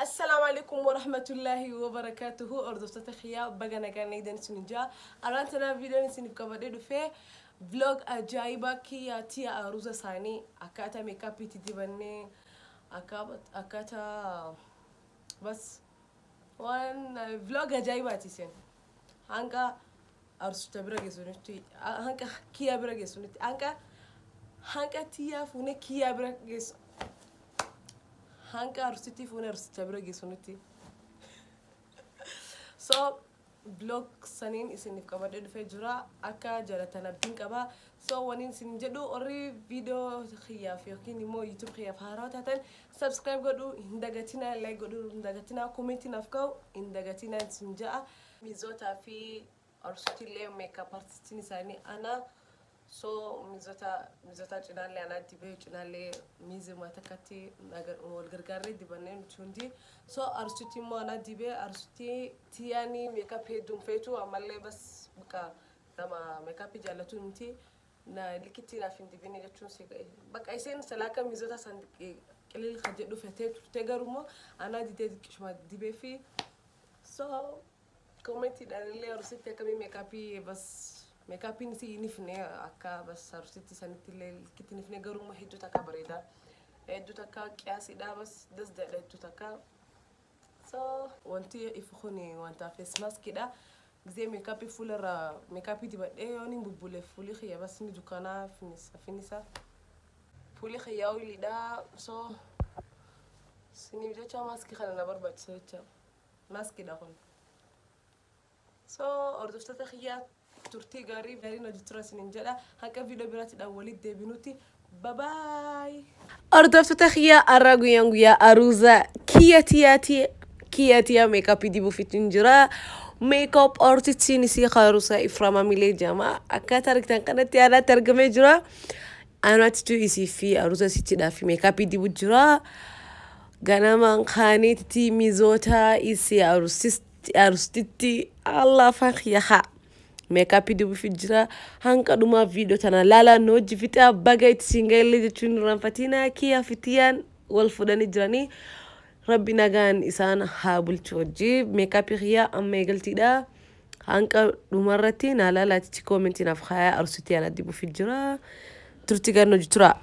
السلام عليكم ورحمة الله وبركاته أردفت تخيا بغانا كان نيدن سنجا أرانتنا فيديو نسيني كبادي في فلوج أجايبا كي تيا أروزا ساني أكاتا ميكابي تدبني أكاتا بس وان فلوج أجايبا تيسين هانكا أرسوتا برغي سنتي هانكا كيا برغي سنتي هانكا هانكا تيا فوني كيا برغي سنتي hanka arsiti fuuna arsicha bira geessu nutti so blog saniin isiniif qabadhee dhufee jira akka jaalatan abdiin qaba so waniin isin jedhu warri viidiyoo kiyyaaf yookiin immoo yuutuub kiyyaaf haaraa taatan sabskiraayib godhu hin dagatinaa laayik godhu hin dagatinaa koomentiin naaf ka'u hin dagatinaa isin ja'a miizootaa fi arsutiillee meekaap artistiin isaanii ana so miizota miizota cinaallee anaa dibee cinaallee miizima takkatti wal gargaarree dibannee nuti hundi so arsutti immoo anaa dibee arsutti tiyaanii meekap hedduun feetu ammallee bas bakka nama meekapii jaallatu miti na likitti naaf hin dibine jechuun si bakka isheen salaaka miizota san qilil kan jedhu fetee turte garuu anaa didee xiqqishuma dibee fi so koomentiidhaan illee arsutti akkamii meekapii bas meekaapiin isii nifne akka bas arsitti sanitti illee likitti nifne garuu hedduu takka bareeda hedduu takka qiyaasidha bas dasdaadha hedduu takka so wanti ifu kun wanta fees maskidha gisee meekaapii fuularra meekaapii dibadhee yoon hin bubbule fuulii kiyya bas ni dukkanaa finisa fuulii kiyyaa oiliidha so siniif jecha maaskii kana na barbaachisa jecha maaskidha kun so hordoftoota kiyyaa turtii gaarii gaariin hojii tura isiniin jedha haqa viidiyoo biraatiidhaan walitti deebinutti babaay. Hordoftoota kiyyaa har'a guyyaan guyyaa aruuza kiyya tiyaati kiyya tiyaa meekaapii dibuuf ittiin jira. Meekaap artistiin isii haruusa Ifraama Milee jedhama. Akkaataa argitan kanatti yaadaatti argamee jira. Anaatitu isii fi aruusa isiittiidhaaf meekaapii dibu jira. Ganamaan kaaniitti mizoota isii arustitti Allah afaan kiyyaa meekaappii dibuuf jira hanqa dhumaa viidiyoo tana laalaan hojii fixaa baga itti siingaillee jechuun irraanfatina kiyyaa fitiyaan wal fuudhanii jiranii rabbi nagaan isaan haa bulchu hojii meekaappii kiyyaa amma eegaltiidha hanqa dhumarratti naa laalaatichi koomentiinaaf hayaa arsutii ana dibuuf jira turtii gan hojii tura.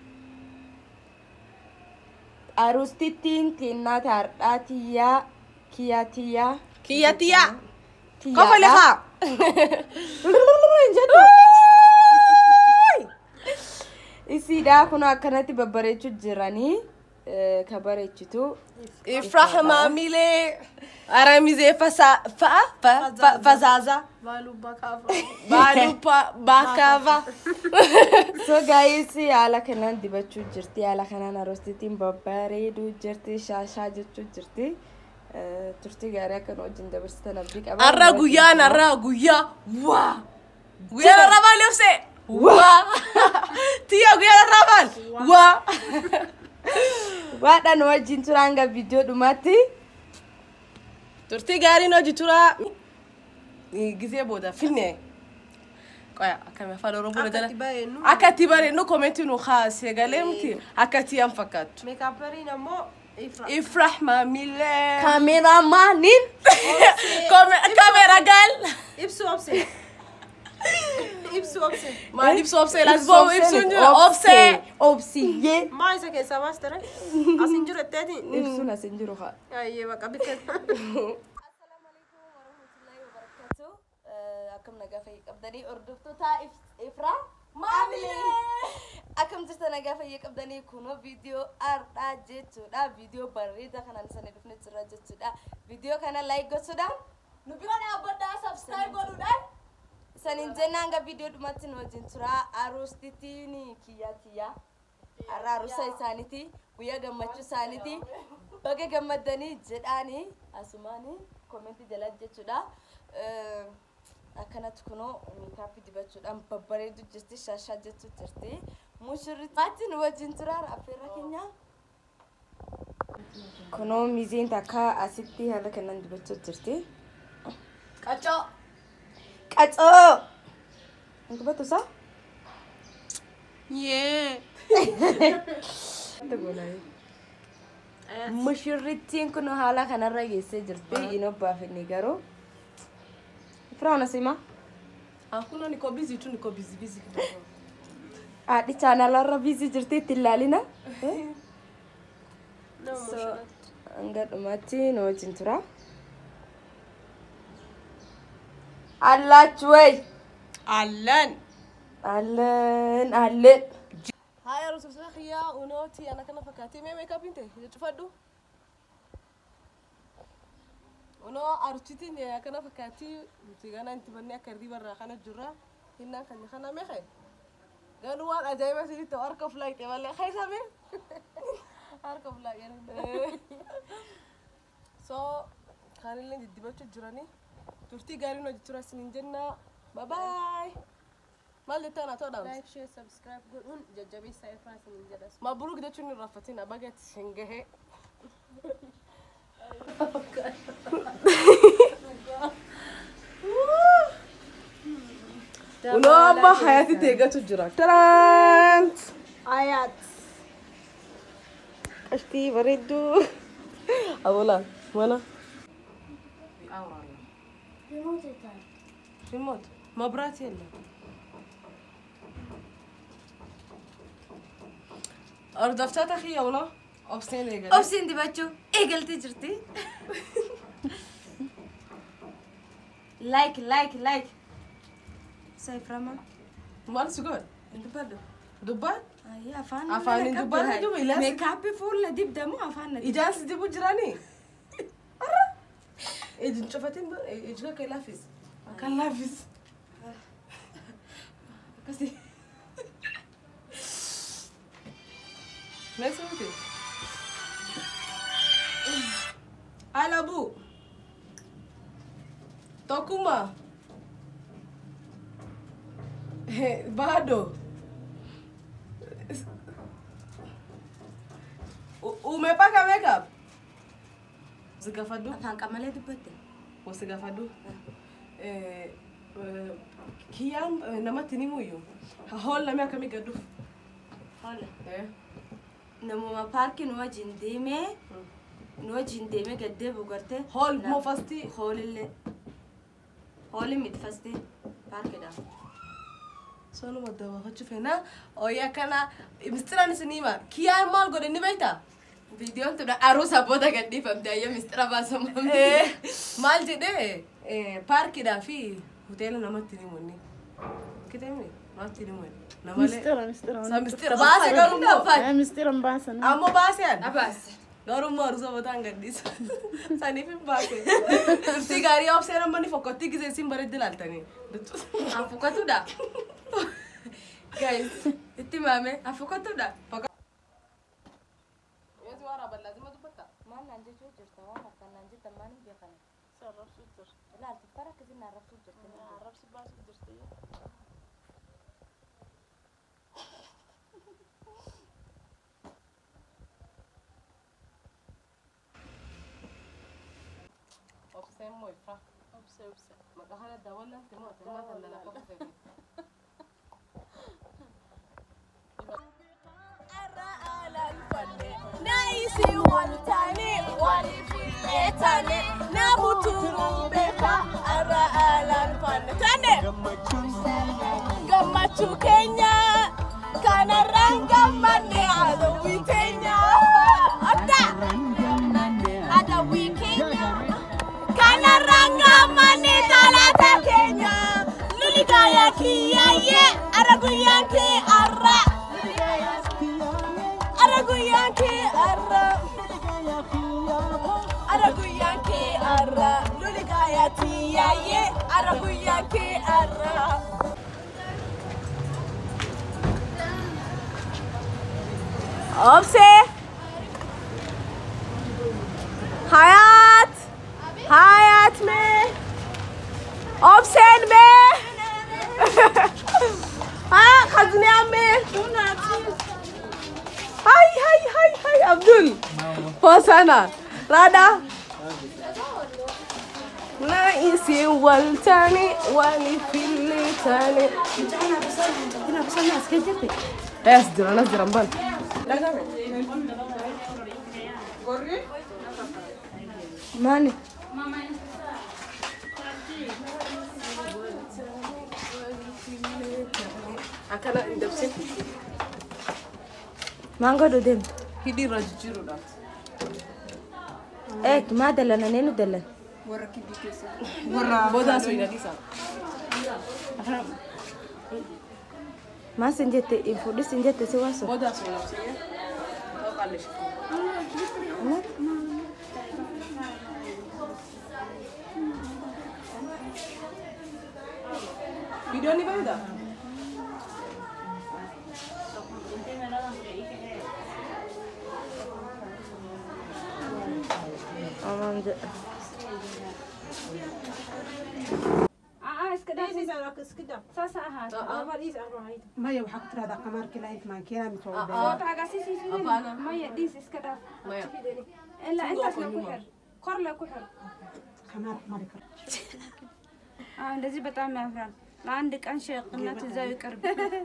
Arustittiin xinnaa taardhaa tiyyaa kiyyaa tiyyaa. Kiyya tiyyaa. Kofa lafaa. Isiidhaa kun akkanatti babbareechuu jiranii ka bareechitu. Ifrahima Milee. Aramizee fasaa fa'a fasaaza. Baalupa baakaava. So gaa'is haala kanaan dibachuu jirti. Haala kanaan arostittiin babbareeduu jirti. Shaashaa jechuu jirti. Turtii gaarii akkan wajjin dabarsitan abdii qaba. Har'a guyyaan har'a guyyaa waa. Guyyaan har'a maal ibse? Waa. Tiyya guyyaan har'a maal? Waa. Waadhaan wajjin tura hanga viidiyoo dhumaatti. Turtii gaariin hojii tura. Gisee booda filne. Qoya akkami afaan Oromoo jala. Akka itti bareennu koomentii nu kaasee galee miti akka itti yan fakkaattu. Meekaapariin ammoo Ifrahima Milee. Kaameraamaaniin. Kameera gal. ibsu obse. Ibsu obse. Maal ibsu obsee laas boo'u ibsuun jiru obsee. Obsiyyee. Maa isa keessaa baas ture? Asin jiru etteeti? Ibsuun as hin jiru haa. Ayyee baqa bitte. Akkam nagaa fayyee qabdanii hordoftoota Ifraa maamilee. Akkam jirta nagaa fayyee qabdanii kunoo viidiyoo har'aa jechuudha. Viidiyoo bareedaa kanaan sana dhufne jira jechuudha. Viidiyoo kana laayik gochuudhaan nu bira dhaabbadhaa sabskiraayib godhuudhaan. Saniin jennaan hanga viidiyoo dhumatti nu wajjin tura. Aruustittiin kiyyaa kiyyaa. Har'a aruusa isaaniiti. Guyyaa gammachuu isaaniiti. Baga gammaddanii jedhaanii asumaanii koomentii jala jechuudha. Akkanatti kunoo meekaappii dibachuudhaan babbareedu jirti shaashaa jechuu jirti. Mushurritti nu wajjin tura affeerra keenya. Kunoo miizeen takka asitti haala kanaan dibachuu jirti. Qaccoo. Qacoo! Dubatu isaa? Yee. Itti goonaa. mushurrittiin kun haala kanarra geessee jirti hin obbaafinni garuu firaana sima Hakuna niko busy tu niko busy busy kidogo. haadhi chaanalarra biisii jirti itti ilaalina so hanga dhumatti nu wajjin tura allachu wey Allan. allen allen Haya rususa khiya unoti ana kana fakati me makeup inte tufaddu. Uno architi ne kana fakati mutigana inti banne akardi barra kana jurra hinna kan kana me khay. Ganu wan ajaiba sidi to arka flight e wala khay sabe. Arka flight yani. So kanillee diddibachu jirani. Turtii gaarii nu hojjechuu isiniin jenna. Bye bye. Maal jettaan haa ta'u dhaamsa? Like, share, subscribe godhuun jajjabeessaa Efraa isiniin jedha. Mabruuk jechuun hin raffatina bageetti hin gahe. Unoo amma hayaatitti eeggatu jira. Taraant! Ayaat. Qashtii bareedduu. Abola mana. Remote. Mabraati የለም። Hordoftoota kiyya unoo obseen eegale. obsiin dibachuu eegaltee jirti like like like saiframa Maal si godhe? dubbadhu Dubbaan? Ayya, afaan Afaan hin dubbanne jiru, ilaas- meekaappii fuula dibdamu afaan na Ijaan si dibu jiranii? Ijin cufatiin ijika kan laafis. Kan laafis. Akkasii. Meeshaa miti. Alabuu. Tokkummaa. Baadoo. U- Umepaka makeup? Zigafadu? afaan qamalee dubbatte Wasigafadu? Eh, eh, Kiyyaan eh, namatti ni muyyu. Hahool namni akkamii gadduuf? hola Eh, namuma paarkii nu wajjin deemee nu wajjin deemee gaddee bugarte Hool moo fastii? hoolillee hooli miti fastee paarkiidha Sonuma dabaafachuu feena. Oyii akkana mistiraan isin hima. Kiyyaan maal godhe ni beektaa? viidiyoon tudha aruusa booda gadhiifamte ayya mistira baasamamte Eh, maal jedhee eh, paarkiidhaa fi hoteela namatti ni munni. Kiteemni namatti ni munni. Namalee. Mistira, mistira. Sa mistira baase garuu immoo. Eh, mistira hin baasan. Ammoo baaseen. abaas Garuu immoo aruusa botaan gaddisa. Saniif hin baase. Turtii gaarii obseen amma ni fokkottii gisee isin bareeddi laaltanii. afukatudha guys itti maame afukatudha maal naan jechuu jirta waan akkan naan jetta maaliif beekana ilaalti fara akkasii naan rabsuu jirta Obseen moo ifra? Obsee obsee. Maqaa kana daawwannaan timoo timoo tan dalagaa obsee. naisi waltani walifilletane namuturubeka ara alanfanne tane gammachuu keenya kanarraan gammanne adawwii teenya adda adawwii keenya kanarraan gammanne talaata keenya luligaya kiyyayye ara guyyaan kee arra ara guyyaan kee arra ara guyyaan kee arra luligaya tiyayye ara guyyaan kee arra Obse Hayat Hayat me Obsen me Ha Kazniya me Hai hai hai hai Abdul. Poa sana. Rada. Naisi waltani walifilletane. Eh, as jiran as jiran ban. Maani? Akkana hin dabsin. Maan godhu deemta? Hidhii irra jijjiiruudhaaf. Eeg maa dalana neenu dalan? Boodaa sun hin adiisaa. Maa sin jette fuudhis sin jette si waaso? Boodaa sun hin absiyyee. Ta'u qalleesha. Viidiyoon ni bareeda. Amaan jedha. maya waxaa ku tiraahdaa qamaarkii lahayd maankeena mid waa Maya. qamaar mari karo እንደዚህ በጣም ያምራል። ለአንድ ቀን ሸቅነት እዛው ይቅርብ።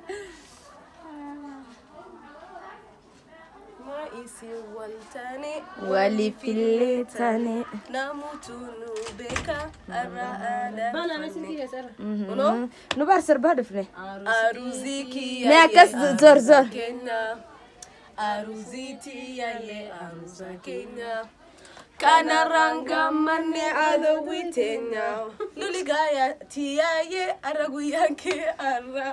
Ma isi waltane. Waliif illee taane. Namutu nu beeka. Arra aadaa. Bana nasi tiga sara. Kunoo. Nu baar sirbaa dhufne. Aruzii kiyya. Mee akkas zor zor. Kenya. Aruzii tiyyaayee aruza keenya. Kanarraan gammanne adawwii teenya. Luli gaaya tiyyaayee arra guyyaan kee arra.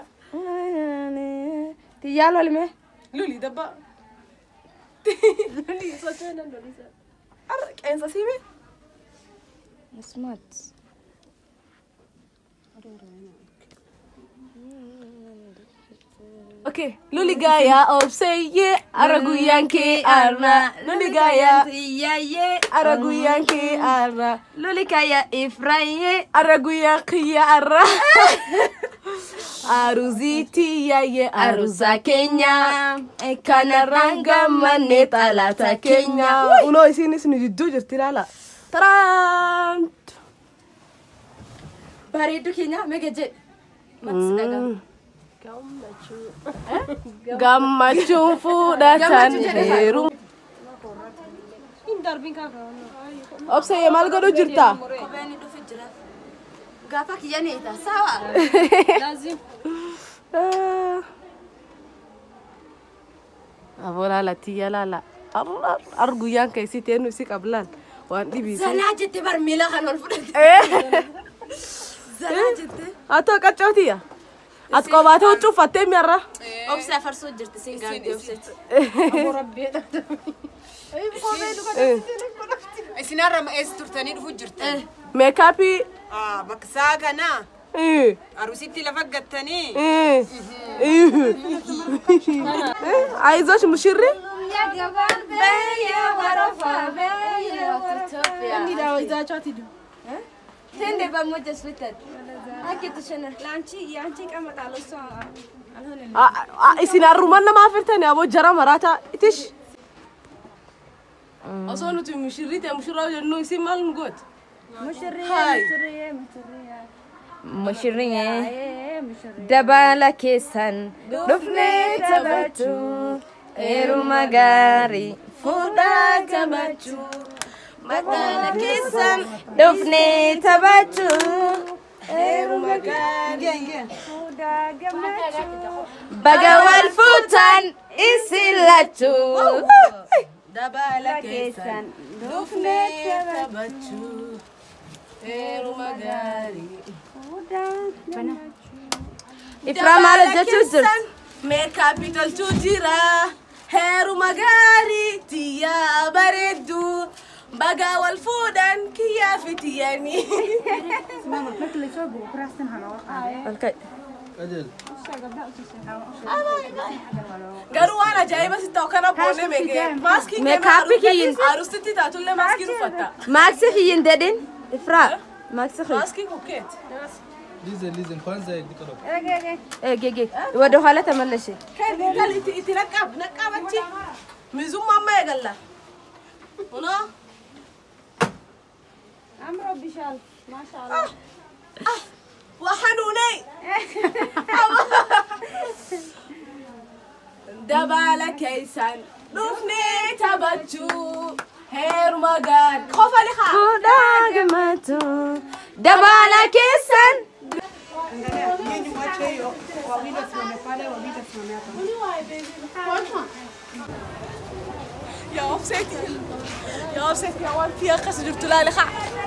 Tiyyaa lolme. Luli dabba. Luli socho'ee nan lolisa. Arra qeensa siime. Smart. Okay, luli gaaya obseeyye arra guyyaan kee arra. Luli gaaya Tiyyaayee. arra guyyaan kee arra. Luli kaya Ifraayee. Arra guyyaan kiyya arra. Aruzii tiyyaayee aruza keenya. Kanarraan gammanne xalaata keenya. Unoo isiinis nu jidduu jirti ilaala. Taraan! Bareedduu keenya mega jedhe. Maqsi dhagaa. Gammachuun fuudhatan heeru. Hin darbin kaafa. Obsee maal godhu jirta? Kopheen dhufu jira. Gaafa kiyya neeta. Sawa. Laazim. Aboo laala tiyya laala. Ar guyyaan keessi teennu isi qablaan waan dhibiise. Zanaa jette bar miila kan ol fudhate. Zanaa jette. Haa ta'u qaccootiya. Ati qobaatee huccuu uffattee mi'arra. Obsi afarsoo jirti siin gaangee obseeti. Isinarra eessa turtanii dhufu jirtu? Meekaappii. Bakka isaa kana arusitti lafa gattanii Aizosh mushirri. Inni daawwa izaachaati du. Tende pamoja sweetheart. Akitu shana. ለአንቺ የአንቺ ይቀመጣል እሷ አልሆነልኝም። Isin harruman nama afirtani aboo jara maraataa itish. Osoo nuti mushirrii ta'e mushirraa jennu isin maal nu gooti? ሙሽሪዬ Hai. ሙሽሪዬ ሙሽሪዬ Mushirriye. ee ሙሽሪዬ Dabala keessan dhufnee taphachuu heeruma gaarii fuudhaa qabachuu. Dabala keessan dhufnee taphachuu heeruma gaarii. Baga wal fuutan isin lachuu. Dabala keessan dhufnee taphachuu heeruma gaarii. Ifraa maal hojjechuu jirtu? Meekaappii tolchuu jira. Heeruma gaarii tiyyaa bareeddu. Baga wal fuudhan kiyyaa fi tiyyanii. Garuu waan ajaa'iba si ta'u kana boonee meekee. Maaskii Meekaappii kiyyin- Arustitti taatullee maaskii uffatta. Maaksi kiyyin dedhin? Ifraa maaksi kiyyin. Maaskii kukkeeti. Listen, listen, kwanza dikoro. Eegege wada ኋላ ተመለሽ። Kan kan itti itti naqqaab naqqaabachi. Mizummaa amma eegalla. Kunoo. አምሮብሻል ማሻአላ Waxanuunay. Dabala keessan dhufnee taphachuu heeruma gaari qofa liqa Fuudhaa gammatu dabaala keessan. Angalia, nyinyi mwache hiyo, wawili wasimame pale, wawili wasimame hapa. يا وبسيتي يا وبسيتي يا وان فيها قص جبت لها لخا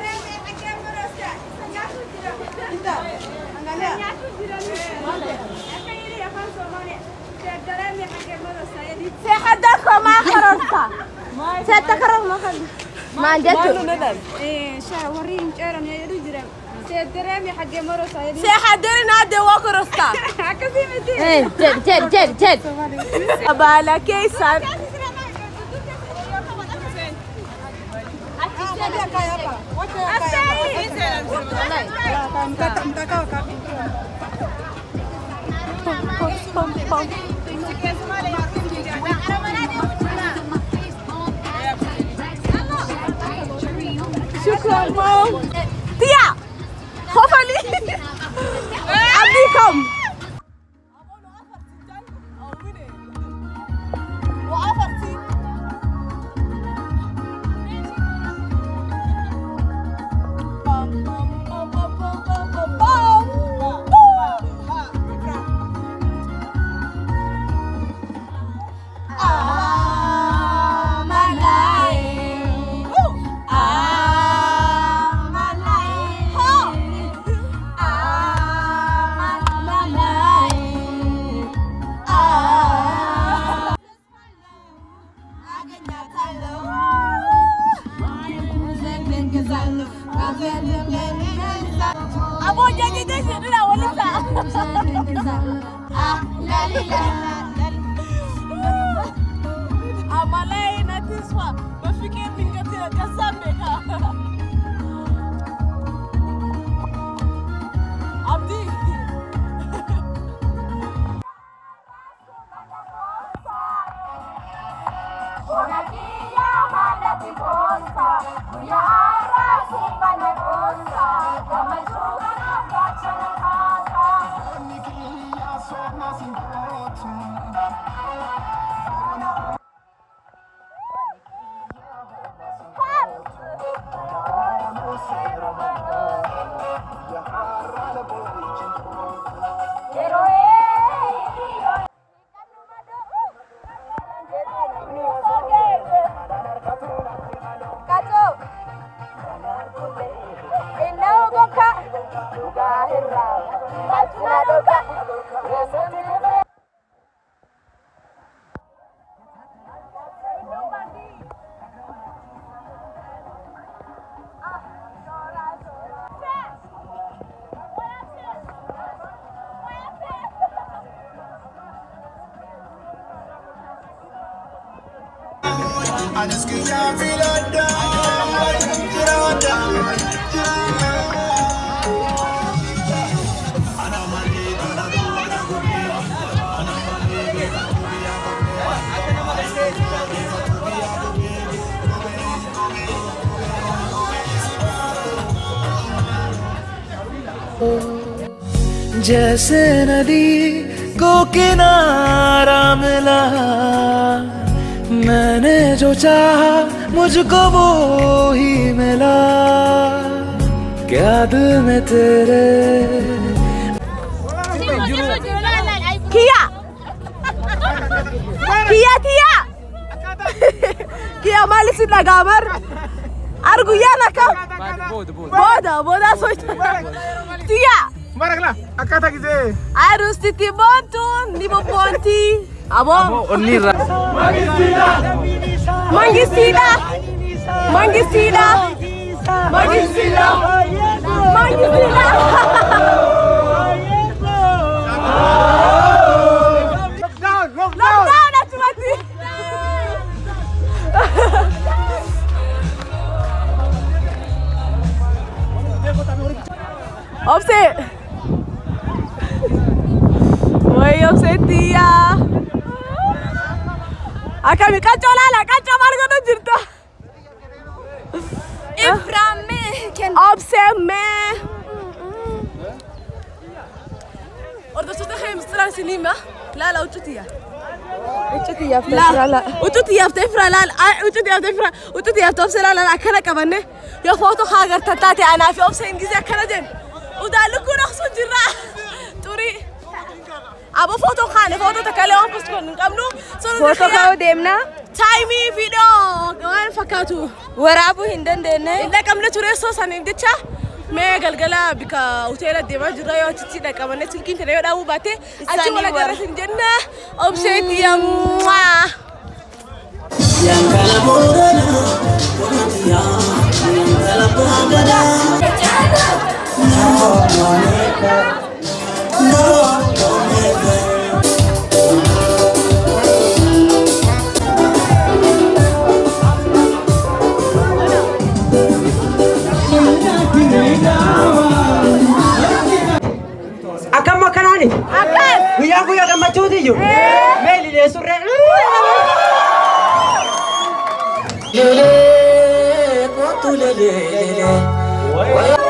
Seexadako maa qarorta. Seeta qaror ma kan. Maan jechuun. warriin ceeran jedhu jiran see dareemi xaggee maroosa jedhi سيحضري نادي وكرستا akkasii miti Jed jed jed jed. بالا كيسان Mtaka- mtakaa wakati. شكرا مام تيا خوفلي أبيكم أبو جاجي دشي لا ولسه Amalai na tiswa bafike ningatira kasambeka Abdi जैसे नदी को किनारा मिला मैंने जो चाहा मुझको वो ही मिला क्या दिल में तेरे Kia Kia Tia Kia mali si nagamar Arguyana ka Boda boda soita Tia Maraklah, akata kise. Arus titi bontu Nibo ponti Abo Onira. Mangisida Mangisida Mangisida Mangisida Lockdown, lockdown. Lockdown at mati Opse Woi opse tia Akami kacau lala kacau marga tu jirta Iframe kan. Opse me Ordo sudah khaym stran sinima la la uchutia ututi yaafte fira laal ututi yaafte fira ututi yaafte obse laal akkana qabanne yoo footoo haa agartan taate anaa fi obse ingizee akkana jen udaalli kun oksuu jirra xurii abo footoo kaane footoo takka illee waan post hin qabnu Footoo ka'uu deemnaa? taayimii viidiyoo waan fakkaatu Waraabuu hin dandeenye. hin dhaqamne ture soo saniif jecha mee galgala bika hoteela deemaa jirra yoo achitti dhaqamanne silkiin tana yoo dhaabuu baate achi Isaanii wal warra. agarra hin jenna obseetti yammaa. Akkam akkanaani? Akkas. Guyyaa guyyaa gammachuuti iyyuu. Mee lilee surree. Lelee kootu lelee lelee.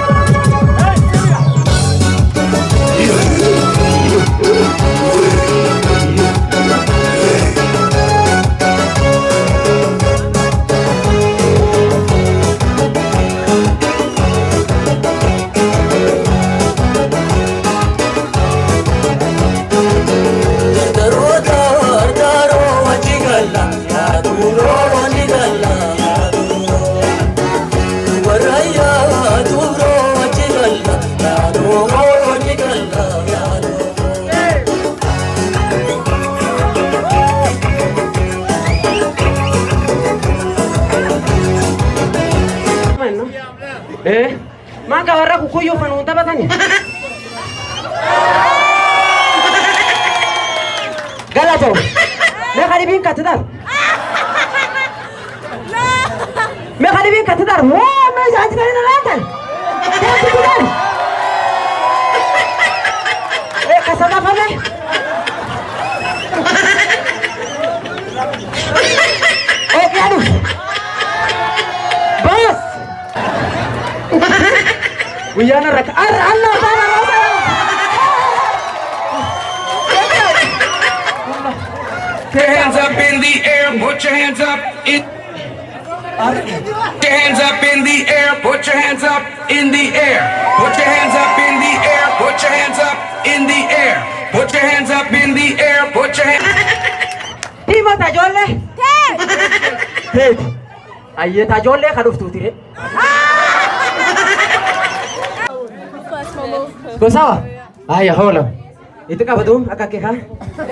Dardaroota dardaroo wajji galla yaaduroo ni galla warrayyaa dubroo wajji galla yaaduroo ni galla Eh, maka warra kukuyyuu fanuun taphatani. Galatoo. Mee qadibiin katidar. Mee qadibiin katidar. Waa mee jaanti kan hin laatan. Jaanti kudan. Eh kasama fame. Eh kiadu. Bos. Wiyana rak. Ar Allah bana rasa. Put your hands up in the air, put your hands up in Put your hands up in the air, put your hands up in the air. Put your hands up in the air, put your hands up in the air. Put your hands up in the air, put your hands Hima tajolle. Teet. Ayyee tajolle ka dhuftuuti re. Gosawa. Ayya hoola. Itti qabatu akka kee kaa.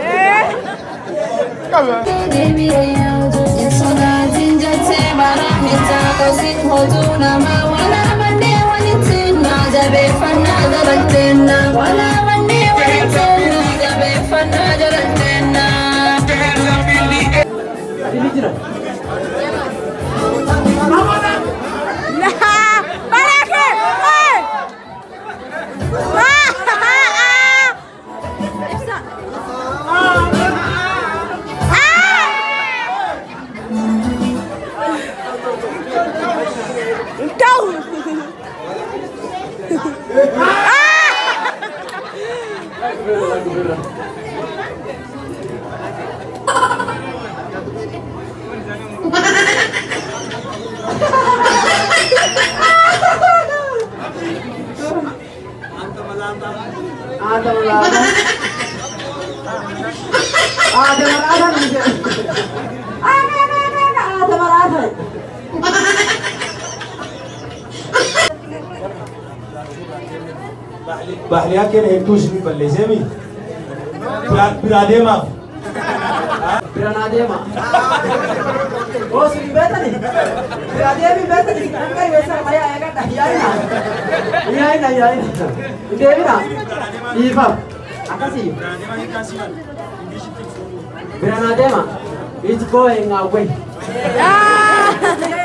Ini jira. Ada malada. Ada malada nih. Ada malada. Ada malada. Bahliyaa keenya hedduu isin balleesseemi. Biraa deemaaf. Biraan adeema. Oh, sini betani. Biraan deemi betani. Kan gari beesa maya eegadha. Yaa'ina. Yaa'ina yaa'ina. Deemina. Dhiifaaf. Akkasii. Biraan adeema. It's going away.